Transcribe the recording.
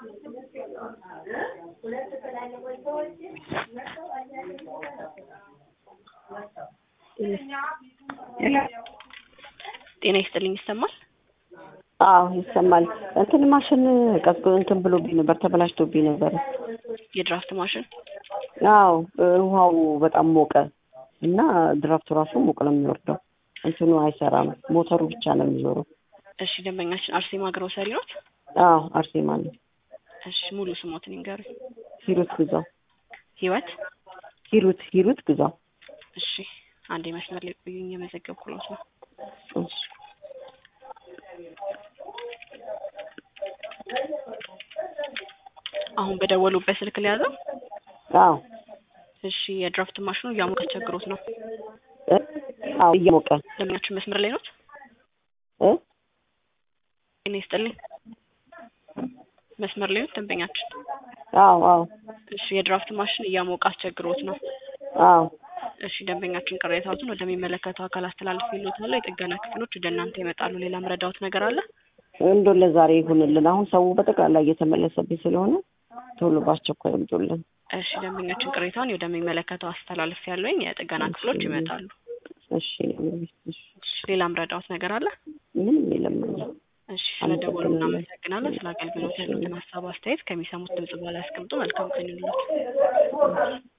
ጤና ይስጥልኝ ይሰማል? አዎ ይሰማል። እንትን ማሽን ቀዝቆ እንትን ብሎብኝ ነበር፣ ተበላሽቶብኝ ነበር። የድራፍት ማሽን አዎ ውሃው በጣም ሞቀ እና ድራፍቱ ራሱ ሞቅ ነው የሚወርደው። እንትኑ አይሰራም፣ ሞተሩ ብቻ ነው የሚዞረው። እሺ ደንበኛችን አርሴማ ግሮሰሪ ኖት? አዎ አርሴማ ነው። እሺ ሙሉ ስሞትን ይንገሩኝ። ሂሩት ግዛው። ህይወት ሂሩት ሂሩት ግዛው። እሺ አንዴ መስመር ላይ ቆዩኝ፣ የመዘገብኩሎት ነው። እሺ አሁን በደወሉበት ስልክ ሊያዘው? አዎ እሺ የድራፍት ማሽኑ እያሞቀ አስቸግሮት ነው። እ አዎ እየሞቀ ደንበኛችን መስመር ላይ ኖት? እ ጤና ይስጥልኝ መስመር ላይ ኖት ደንበኛችን? አዎ አዎ እሺ የድራፍት ማሽን እያሞቀ አስቸግሮት ነው። አዎ እሺ ደንበኛችን ቅሬታዎትን ወደሚመለከተው አካል አስተላልፌልዎታለሁ። የጥገና ክፍሎች ወደ እናንተ ይመጣሉ። ሌላ ምረዳዎት ነገር አለ? እንደው ለዛሬ ይሁንልን። አሁን ሰው በጠቅላላ እየተመለሰብኝ ስለሆነ ቶሎ በአስቸኳይ ይምጡልን። እሺ ደንበኛችን ቅሬታውን ወደሚመለከተው አስተላልፍ ያለኝ የጥገና ክፍሎች ይመጣሉ። እሺ እሺ፣ እሺ ሌላ ምረዳዎት ነገር አለ? ምንም የለም። እሺ ስለደወሉ እናመሰግናለን። ስለ አገልግሎት ያሉትን ሀሳብ አስተያየት ከሚሰሙት ድምጽ በኋላ ያስቀምጡ። መልካም ቀን ይሁንልዎት።